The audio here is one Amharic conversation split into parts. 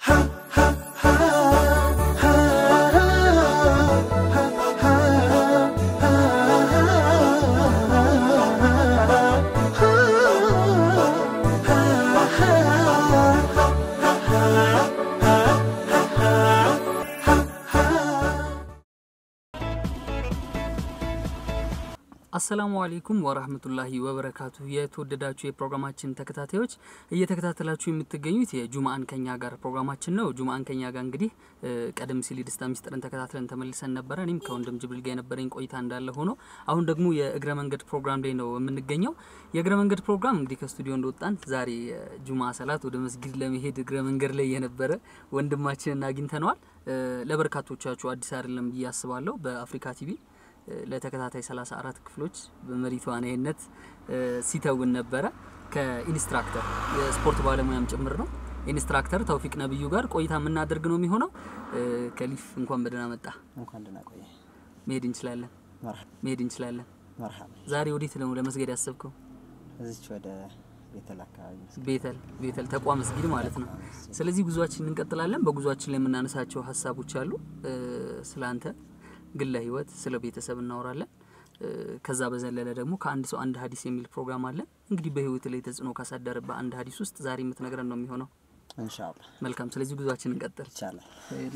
አሰላሙ አሌይኩም ወራህመቱላሂ ወበረካቱ። የተወደዳችሁ የፕሮግራማችን ተከታታዮች እየተከታተላችሁ የምትገኙት የጁምአን ከኛ ጋር ፕሮግራማችን ነው። ጁምአን ከኛ ጋር እንግዲህ ቀደም ሲል የደስታ ሚስጥርን ተከታትለን ተመልሰን ነበረ። እኔም ከወንድም ጅብሪል ጋር የነበረኝ ቆይታ እንዳለ ሆኖ አሁን ደግሞ የእግረ መንገድ ፕሮግራም ላይ ነው የምንገኘው። የእግረ መንገድ ፕሮግራም እንግዲህ ከስቱዲዮ እንደወጣን ዛሬ ጁምአ ሰላት ወደ መስጊድ ለመሄድ እግረ መንገድ ላይ የነበረ ወንድማችንን አግኝተነዋል። ለበርካቶቻችሁ አዲስ አይደለም ብዬ አስባለሁ። በአፍሪካ ቲቪ ለተከታታይ 34 ክፍሎች በመሪ ተዋናይነት ሲተውን ነበረ። ከኢንስትራክተር የስፖርት ባለሙያም ጭምር ነው። ኢንስትራክተር ተውፊቅ ነብዩ ጋር ቆይታ የምናደርግ ነው የሚሆነው። ከሊፍ እንኳን በደህና መጣ። እንኳን ደህና ቆየ። መሄድ እንችላለን፣ መርሐባ መሄድ እንችላለን። መርሐባ። ዛሬ ወዴት ነው ለመስገድ ያሰብከው? እዚች ወደ ቤተል አካባቢ መስጊድ። ቤተል ቤተል ተቋም መስጊድ ማለት ነው። ስለዚህ ጉዟችን እንቀጥላለን። በጉዟችን ላይ የምናነሳቸው ሀሳቦች አሉ። ስለ አንተ ግለ ህይወት፣ ስለ ቤተሰብ እናወራለን። ከዛ በዘለለ ደግሞ ከአንድ ሰው አንድ ሀዲስ የሚል ፕሮግራም አለን። እንግዲህ በህይወት ላይ ተጽዕኖ ካሳደረበት አንድ ሀዲስ ውስጥ ዛሬ የምትነግረን ነው የሚሆነው። ኢንሻአላህ መልካም። ስለዚህ ጉዟችን እንቀጥል። ይቻላል።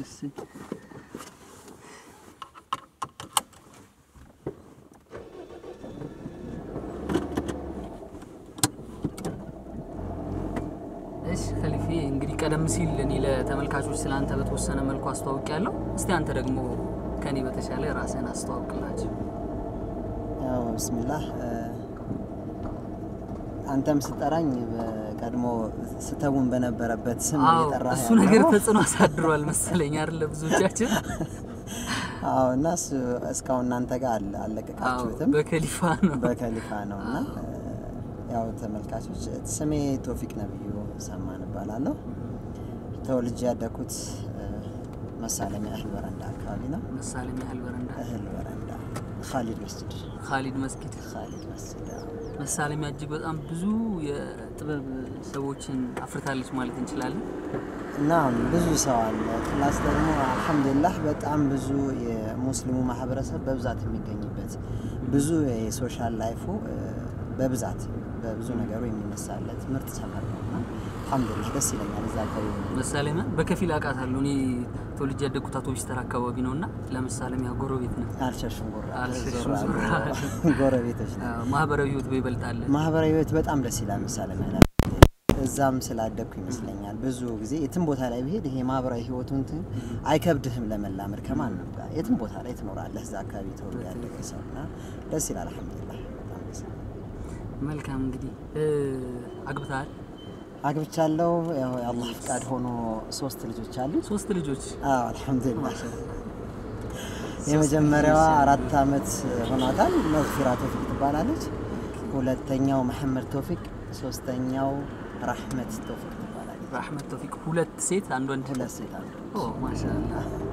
እሺ ከሊፌ እንግዲህ ቀደም ሲል እኔ ለተመልካቾች ስለ አንተ በተወሰነ መልኩ አስተዋውቅ ያለው እስቲ አንተ ደግሞ ከኔ በተሻለ ራስህን አስተዋውቅላቸው። ያው ብስሚላህ አንተም ስጠራኝ በቀድሞ ስተውን በነበረበት ስም አዎ እየጠራህ እሱ ያለው። ነገር ተጽዕኖ አሳድሯል መሰለኝ አይደል ብዙዎቻችን። አዎ እና እሱ እስካሁን እናንተ ጋር አለ አዎ አለቀቃችሁትም በከሊፋ ነው። በከሊፋ ነው እና ያው ተመልካቾች ስሜ ቶፊቅ ነብዩ ሰማን እባላለሁ። ተወልጄ ያደኩት መሳለሚያ እህል በረንዳ አካባቢ ነው። መሳለም ያህል በረንዳ እህል በረንዳ ካሊድ መስጅድ ካሊድ መስጊድ ካሊድ መስጅድ አዎ። መሳለሚያ እጅግ በጣም ብዙ የጥበብ ሰዎችን አፍርታለች ማለት እንችላለን። እና ብዙ ሰው አለ። ፕላስ ደግሞ አልሐምዱሊላህ በጣም ብዙ የሙስሊሙ ማህበረሰብ በብዛት የሚገኝበት ብዙ የሶሻል ላይፉ እ፣ በብዛት በብዙ ነገሩ የሚነሳለት ምርጥ ሰፈር ነው እና አልሐምዱሊላህ ደስ ይለኛል እዛ አካባቢ መሳለሚያ በከፊል አውቃታለሁ። እኔ ተወልጄ ያደግኩት አውቶቡስ ተራ አካባቢ ነው እና ለመሳለሚያ ጎረቤት ነው። አልሸሹም ጉራ አልሸሹም ዞር ዞር አሉ። ጎረቤቶች ነው። አዎ፣ ማህበራዊ ህይወት በይበልጣል። ማህበራዊ ህይወት በጣም ደስ ይላል። ምሳሌ ማለት እዛም ስላደግኩ ይመስለኛል ብዙ ጊዜ የትም ቦታ ላይ ብሄድ ይሄ ማህበራዊ ህይወቱ እንትን አይከብድህም ለመላመድ ከማንም ጋር የትም ቦታ ላይ ትኖራለህ። እዛ አካባቢ ተወልዶ ያደገ ሰው እና ደስ ይላል። አልሐምዱሊላህ በጣም ደስ ይላል። መልካም እንግዲህ እ፣ አግብተሃል? አግብቻለሁ። ያው የአላህ ፍቃድ ሆኖ ሶስት ልጆች አሉ። ሶስት ልጆች አዎ አልሐምዱሊላህ። የመጀመሪያዋ አራት አመት ሆኗታል። መግፊራ ቶፊቅ ትባላለች። ሁለተኛው መሐመድ ቶፊቅ፣ ሶስተኛው ራህመት ቶፊቅ ትባላለች። ራህመት ተውፊቅ ሁለት ሴት አንድ ወንድ። ሁለት ሴት አሉ። ኦ ማሻአላ።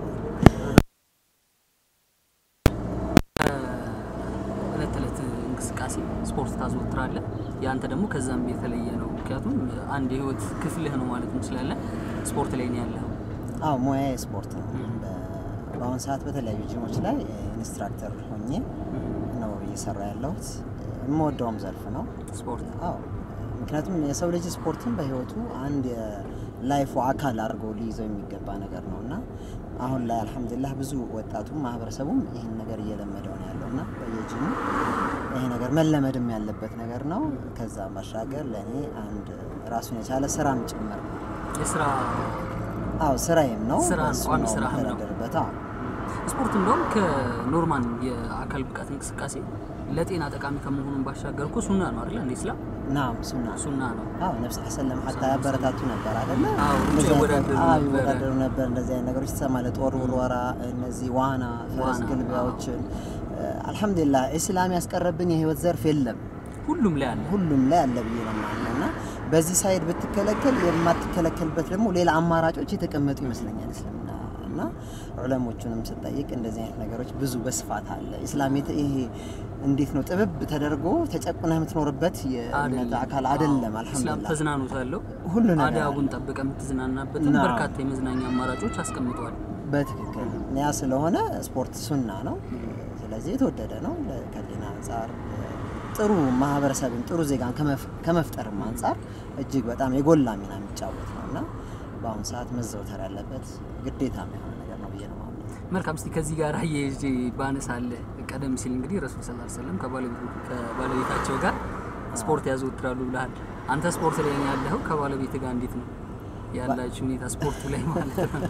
እለት ተዕለት እንቅስቃሴ ስፖርት ታዘወትራለህ። ያንተ ደግሞ ከዛም የተለየ ነው። ምክንያቱም አንድ የህይወት ክፍልህ ነው ማለት እንችላለን። ስፖርት ላይ ነው ያለኸው። አዎ ሙያ ስፖርት ነው። በ- በአሁኑ ሰዓት በተለያዩ ጂሞች ላይ ኢንስትራክተር ሆኜ ነው እየሰራ ያለሁት። የምወደውም ዘርፍ ነው። ስፖርት አዎ ምክንያቱም የሰው ልጅ ስፖርትን በህይወቱ አንድ የላይፉ አካል አድርጎ ሊይዘው የሚገባ ነገር ነው እና አሁን ላይ አልሐምዱሊላህ ብዙ ወጣቱም ማህበረሰቡም ይህን ነገር እየለመደው ነው ያለው እና በየጂሙ ይሄ ነገር መለመድም ያለበት ነገር ነው። ከዛ ባሻገር ለእኔ አንድ ራሱን የቻለ ስራም ጭምር ነው። የስራ አዎ ስራዬም ነው። ስራ ነው፣ በሱ ቋሚ ነው ስራህም ነው። የምተዳደርበት። አዎ ስፖርት እንደውም ከኖርማል የአካል ብቃት እንቅስቃሴ ለጤና ጠቃሚ ከመሆኑን ባሻገር እኮ ሱና ነው አይደል? እንደ ኢስላም ናም ሱና ነው። ሱና ነው። አዎ ነፍስ ሰለም ሀታ ያበረታቱ ነበር አይደለ? አዎ፣ እንደዚህ አይነት- ይወዳደሩ አዎ፣ ነበረ። ይወዳደሩ ነበር። እንደዚህ አይነት ነገሮች ትሰማለህ። ጦር ውርወራ፣ እነዚህ ዋና፣ ፈረስ ዋና፣ ግልቢያዎችን አልሐምዱሊላህ ኢስላም ያስቀረብን የህይወት ዘርፍ የለም። ሁሉም ላይ አለ። ሁሉም ላይ አለ ብዬ ነው የማምነው እና በዚህ ሳይድ ብትከለከል የማትከለከልበት ደግሞ ሌላ አማራጮች የተቀመጡ ይመስለኛል እስልምና እና ዑለሞቹንም ስጠይቅ እንደዚህ አይነት ነገሮች ብዙ በስፋት አለ። ኢስላም የተ- ይሄ እንዴት ነው ጥብብ ተደርጎ ተጨቁነህ የምትኖርበት የእምነት አይደለም። አካል አይደለም። ኢስላም አልሐምዱሊላህ ተዝናኖት አለው። ሁሉ ነገር አዳቡን ጠብቀ የምትዝናናበትን ናም። በርካታ የመዝናኛ አማራጮች አስቀምጠዋል። በትክክል ያ ስለሆነ ስፖርት ሱና ነው። ስለዚህ የተወደደ ነው። ከጤና አንጻር ጥሩ ማህበረሰብን ጥሩ ዜጋን ከመፍ- ከመፍጠርም አንጻር እጅግ በጣም የጎላ ሚና የሚጫወት ነው እና በአሁኑ ሰዓት መዘውተር ያለበት ግዴታ የሆነ ነገር ነው ብዬ ነው የማምነው። መልካም እስቲ ከዚህ ጋር አያይዤ ባነሳለህ ቀደም ሲል እንግዲህ ረሱል ስ ሰለም ከባለቤታቸው ጋር ስፖርት ያዘወትራሉ ብለሃል። አንተ ስፖርት ላይ ነው ያለኸው። ከባለቤት ጋር እንዴት ነው ያላችሁ ሁኔታ ስፖርቱ ላይ ማለት ነው?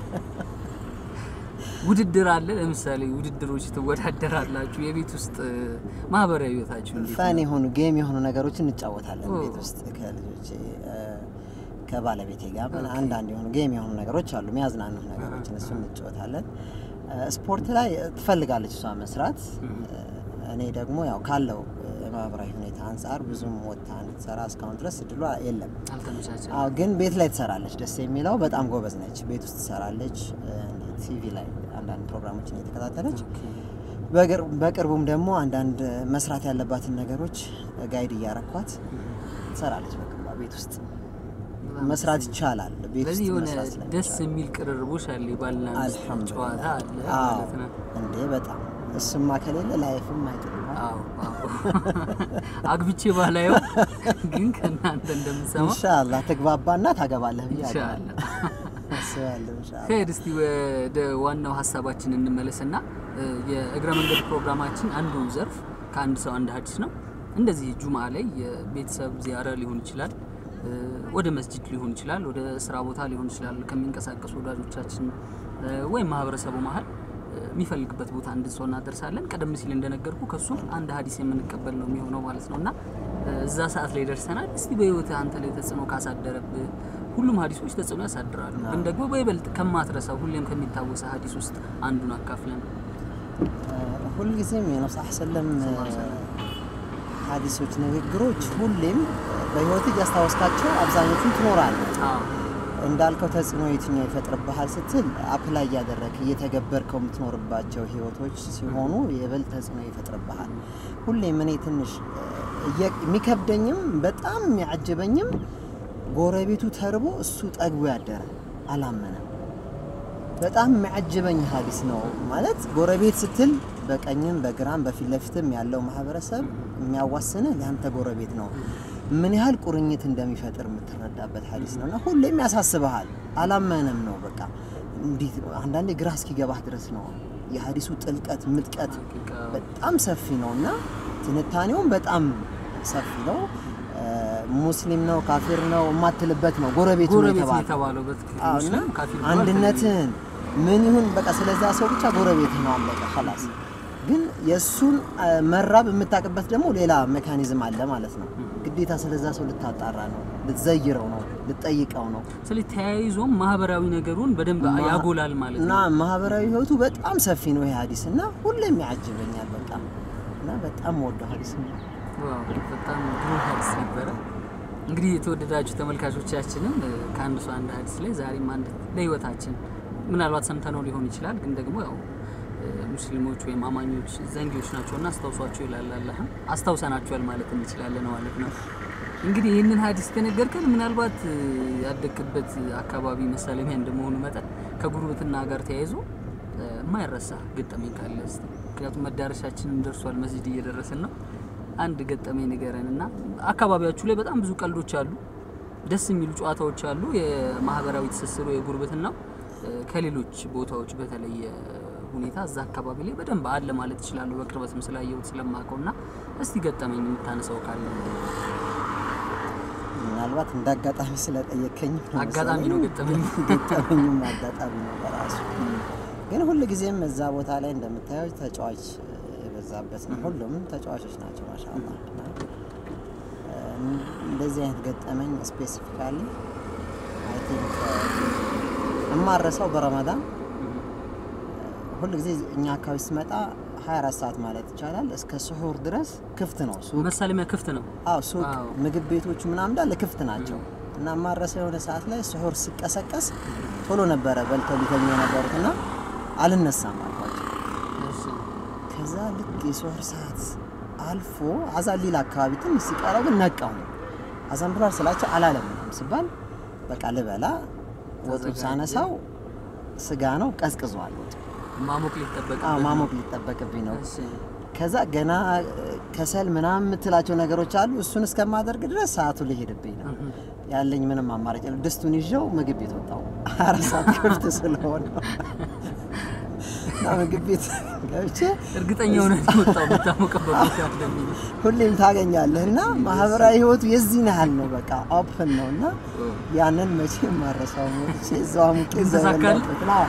ውድድር አለ። ለምሳሌ ውድድሮች ትወዳደራላችሁ። የቤት ውስጥ ማህበራዊ ህይወታችሁ እንዴት ፈን ነው? የሆኑ ጌም የሆኑ ነገሮችን እንጫወታለን ኦ። ቤት ውስጥ ከልጆቼ እ፣ ከባለቤቴ ጋር ምን አንዳንድ የሆኑ ጌም የሆኑ ነገሮች አሉ፣ የሚያዝናኑ ነገሮችን እሱን እንጫወታለን። እ፣ ስፖርት ላይ ትፈልጋለች እሷ መስራት። እ፣ እኔ ደግሞ ያው ካለው እ፣ የማህበራዊ ሁኔታ አንጻር ብዙም ወጥታ እንድትሰራ እስካሁን ድረስ እድሏ የለም። አልተመቻቸም። አዎ ግን ቤት ላይ ትሰራለች። ደስ የሚለው በጣም ጎበዝ ነች። ቤት ውስጥ ትሰራለች። ቲቪ ላይ አንዳንድ ፕሮግራሞችን እየተከታተለች በቅር- በቅርቡም ደግሞ አንዳንድ መስራት ያለባትን ነገሮች ጋይድ እያረኳት ትሰራለች። በቅርቧ ቤት ውስጥ መስራት ይቻላል። ቤት ስለዚህ ውስጥ የሆነ መስራት ስለሚቻል ደስ የሚል ቅርርቦሽ አለ፣ የባልና ሚስት አልሐምዱሊላህ። ጨዋታ አለ አዎ ማለት ነው። እንዴ በጣም እሱማ ከሌለ ላይፍም አይጥልም። አዎ አዎ። አግብቼ ባላየው ግን ከእናንተ እንደምሰማ ኢንሻአላህ ትግባባና ታገባለህ ብዬ ኢንሻአላህ። አስባለሁ። ኢንሻአላህ ከሄድ እስቲ ወደ ዋናው ሀሳባችን እንመለስና እ፣ የእግረ መንገድ ፕሮግራማችን አንዱ ዘርፍ ከአንድ ሰው አንድ ሀዲስ ነው። እንደዚህ ጁምአ ላይ የቤተሰብ ዚያራ ሊሆን ይችላል፣ እ፣ ወደ መስጂድ ሊሆን ይችላል፣ ወደ ስራ ቦታ ሊሆን ይችላል። ከሚንቀሳቀሱ ወዳጆቻችን እ፣ ወይም ማህበረሰቡ መሀል እ፣ የሚፈልግበት ቦታ እንድንሰው እናደርሳለን። ቀደም ሲል እንደነገርኩ ከሱ አንድ ሀዲስ የምንቀበል ነው የሚሆነው ማለት ነው እና እ፣ እዛ ሰዓት ላይ ደርሰናል። እስቲ በህይወት አንተ ላይ ተጽዕኖ ካሳደረብህ ሁሉም ሀዲሶች ተጽዕኖ ያሳድራሉ፣ ግን ደግሞ በይበልጥ ከማትረሳው ሁሌም ከሚታወሰ ሀዲስ ውስጥ አንዱን አካፍለን። ሁልጊዜም የነብስ ሰለም ሀዲሶች፣ ንግግሮች ሁሌም በህይወት እያስታወስካቸው አብዛኞቹን ትኖራለህ። አዎ እንዳልከው ተጽዕኖ የትኛው ይፈጥርብሃል ስትል አፕላይ እያደረግህ እየተገበርከው የምትኖርባቸው ህይወቶች ሲሆኑ የበልጥ ተጽዕኖ ይፈጥርብሃል። ሁሌም እኔ ትንሽ እየ- የሚከብደኝም በጣም የሚያጅበኝም ጎረቤቱ ተርቦ እሱ ጠግቦ ያደረ አላመነም። በጣም የሚያጅበኝ ሀዲስ ነው ማለት ጎረቤት ስትል በቀኝም በግራም በፊት ለፊትም ያለው ማህበረሰብ የሚያዋስንህ ለአንተ ጎረቤት ነው። ምን ያህል ቁርኝት እንደሚፈጥር የምትረዳበት ሀዲስ ነው እና ሁሌም ያሳስበሃል። አላመነም ነው በቃ እንዴት አንዳንዴ ግራ እስኪገባህ ድረስ ነው የሀዲሱ ጥልቀት ምጥቀት በጣም ሰፊ ነው እና ትንታኔውም በጣም ሰፊ ነው። እ፣ ሙስሊም ነው ካፊር ነው የማትልበት ነው ጎረቤት ነው ጎረቤት ነው የተባለው። የተባለው በትክክል አዎ፣ እና ሙስሊም ካፊር ብሎ አንድነትን ምን ይሁን በቃ ስለዛ ሰው ብቻ ጎረቤት ነው አለቀ ኸላስ። ግን የእሱን አ፣ መራብ የምታውቅበት ደግሞ ሌላ ሜካኒዝም አለ ማለት ነው። ግዴታ ስለዛ ሰው ልታጣራ ነው፣ ልትዘይረው ነው፣ ልትጠይቀው ነው ስለዚህ ተያይዞም ማህበራዊ ነገሩን በደንብ ማ- ያጎላል ማለት እና ነው። ማህበራዊ ህይወቱ በጣም ሰፊ ነው ይሄ ሀዲስ እና ሁሌም ያጅበኛል በቃ እና በጣም ወደው ሀዲስ ነው። ዋው በጣም ግሩም ሀዲስ ነበረ። እንግዲህ የተወደዳችሁ ተመልካቾቻችንም እ፣ ከአንድ ሰው አንድ ሀዲስ ላይ ዛሬም አንድ ለህይወታችን ምናልባት ሰምተነው ሊሆን ይችላል፣ ግን ደግሞ ያው እ፣ ሙስሊሞች ወይም አማኞች ዘንጊዎች ናቸውና አስታውሷቸው ይላል አላህ። አስታውሰናቸዋል ማለት እንችላለን ማለት ነው። እንግዲህ ይህንን ሀዲስ ከነገርከን ምናልባት እ፣ ያደግክበት አካባቢ መሳለሚያ እንደመሆኑ መጠን ከጉርብትና ጋር ተያይዞ እ፣ የማይረሳ ገጠመኝ ካለ እስቲ። ምክንያቱም መዳረሻችንን ደርሷል፣ መስጂድ እየደረስን ነው። አንድ ገጠመኝ ንገረን እና አካባቢያችሁ ላይ በጣም ብዙ ቀልዶች አሉ፣ ደስ የሚሉ ጨዋታዎች አሉ። የማህበራዊ ትስስሩ የጉርብትናው እ፣ ከሌሎች ቦታዎች በተለየ ሁኔታ እዛ አካባቢ ላይ በደንብ አለ ማለት ይችላለሁ። በቅርበትም ስላየሁት ስለማውቀው እና እስቲ ገጠመኝ የምታነሳው ካለ ምናልባት እንደ አጋጣሚ ስለጠየከኝ ነው አጋጣሚ ነው መሰለኝ። ገጠመኝ። ገጠመኝም አጋጣሚ ነው በራሱ ግን ሁል ጊዜም እዛ ቦታ ላይ እንደምታየው ተጫዋች የበዛበት ነው። ሁሉም ተጫዋቾች ናቸው ማሻአላ። እና እ፣ እንደዚህ አይነት ገጠመኝ ስፔሲፊካሊ አይ ቲንክ እማረሰው በረመዳን ሁል ጊዜ እኛ አካባቢ ስመጣ 24 ሰዓት ማለት ይቻላል እስከ ስሑር ድረስ ክፍት ነው ሱቅ መሳለሚያ ክፍት ነው። አዎ ሱቅ አዎ። ምግብ ቤቶቹ ምናምን እንዳለ ክፍት ናቸው። እና ማረሰው የሆነ ሰዓት ላይ ስሑር ስቀሰቀስ ቶሎ ነበረ በልተው ሊተኙ የነበሩት እና አልነሳም አልኳቸው። እሺ ከዛ ልክ የስሑር ሰዓት አልፎ አዛን ሊል አካባቢ ትንሽ ሲቀረው ግን ነቃሁ። አዛን ብሏል ስላቸው አላለምንም ስባል በቃ ልበላ ወጡን ተዘጋጀ። ሳነሳው ስጋ ነው ቀዝቅዟል ወጡ። ማሞቅ ሊጠበቅ አዎ ማሞቅ ሊጠበቅብኝ ነው። እሺ ከዛ ገና ከሰል ምናምን የምትላቸው ነገሮች አሉ። እሱን እስከማደርግ ድረስ ሰዓቱ ሊሄድብኝ ነው። እህ፣ ያለኝ ምንም አማራጭ የለም። ድስቱን ይዤው ምግብ ቤት ወጣሁ። አራት ሰዓት ክፍት ስለሆነ እና ምግብ ቤት ገብቼ እርግጠኛ ሆነ ወጣው የምታሞቅበት ቦታ እንደሚል ሁሌም ታገኛለህ እና ማህበራዊ ህይወቱ የዚህን ያህል ነው። በቃ ኦፕን ነው እና ያንን መቼም ማረሳው ሞቼ እዛው አሙቄ እዛው ተሳካልህ? በላሁበት። አዎ።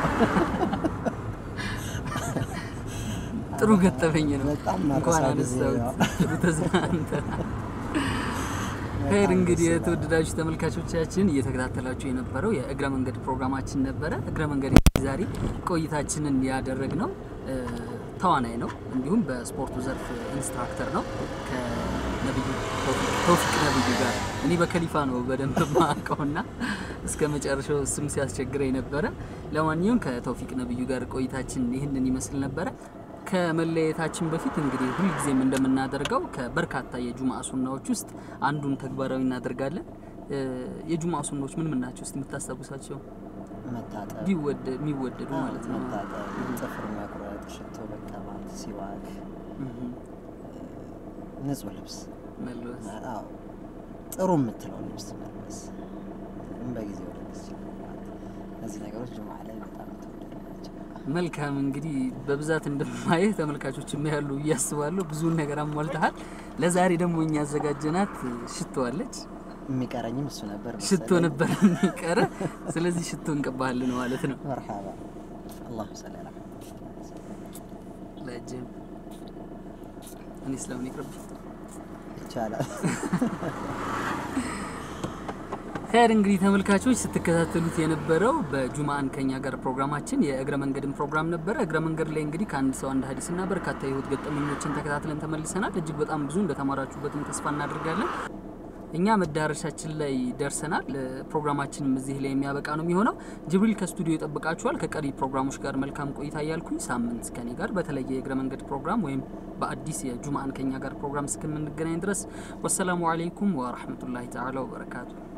ጥሩ ገጠመኝ ነው። በጣም እንኳን ማረሳው ጊዜ አነሳሁት። ነው። ጥሩ ተዝናንተናል። ኸይር እንግዲህ የተወደዳችሁ ተመልካቾቻችን እየተከታተላችሁ የነበረው የእግረ መንገድ ፕሮግራማችን ነበረ። እግረ መንገድ ዛሬ ቆይታችንን ያደረግነው እ፣ ተዋናይ ነው፣ እንዲሁም በስፖርቱ ዘርፍ ኢንስትራክተር ነው ከነብዩ ተውፊቅ- ተውፊቅ ነብዩ ጋር እኔ በከሊፋ ነው በደንብ ማቀውና እስከ መጨረሻው እሱም ሲያስቸግረኝ ነበረ። ለማንኛውም ከተውፊቅ ነብዩ ጋር ቆይታችን ይህንን ይመስል ነበረ። ከመለየታችን በፊት እንግዲህ ሁልጊዜም እንደምናደርገው ከበርካታ የጁምአ ሱናዎች ውስጥ አንዱን ተግባራዊ እናደርጋለን። እ፣ የጁምአ ሱናዎች ምን ምን ናቸው? እስቲ የምታስታውሳቸው መታጠብ ቢወደ የሚወደዱ አዎ፣ ማለት ነው። መታጠብ፣ ጥፍር መቁረጥ፣ ሽቶ መቀባት፣ ሲዋክ፣ እህ፣ ንጹህ ልብስ መልበስ አዎ ጥሩ የምትለው ልብስ መልበስ፣ በጊዜ ወደ መስጂድ መግባት። እነዚህ ነገሮች ጁምዓ ላይ በጣም የተወደዱ ናቸው። መልካም እንግዲህ በብዛት እንደማየህ ተመልካቾች ያሉ እያስባለሁ ብዙውን ነገር አሟልተሃል። ለዛሬ ደግሞ እኛ ያዘጋጀናት ሽቶ አለች። የሚቀረኝም እሱ ነበር ሽቶ መሰለኝ። ነበር የሚቀረ። ስለዚህ ሽቶ እንቀባሃለን ማለት ነው። መርሓባ አላሁ ሰሊ ዐላ ለእጅም እኔ ስለምን ይቅርብ ይቻላል። ኸይር እንግዲህ ተመልካቾች ስትከታተሉት የነበረው በጁምአን ከኛ ጋር ፕሮግራማችን የእግረ መንገድን ፕሮግራም ነበረ። እግረ መንገድ ላይ እንግዲህ ከአንድ ሰው አንድ ሀዲስና በርካታ የህይወት ገጠመኞችን ተከታትለን ተመልሰናል። እጅግ በጣም ብዙ እንደተማራችሁበትም ተስፋ እናደርጋለን። እኛ መዳረሻችን ላይ ደርሰናል። ፕሮግራማችንም እዚህ ላይ የሚያበቃ ነው የሚሆነው። ጅብሪል ከስቱዲዮ ይጠብቃችኋል። ከቀሪ ፕሮግራሞች ጋር መልካም ቆይታ እያልኩኝ ሳምንት ከኔ ጋር በተለየ የእግረ መንገድ ፕሮግራም ወይም በአዲስ የጁምአን ከኛ ጋር ፕሮግራም እስከምንገናኝ ድረስ ወሰላሙ አለይኩም ወረህመቱላሂ ተዓላ ወበረካቱ።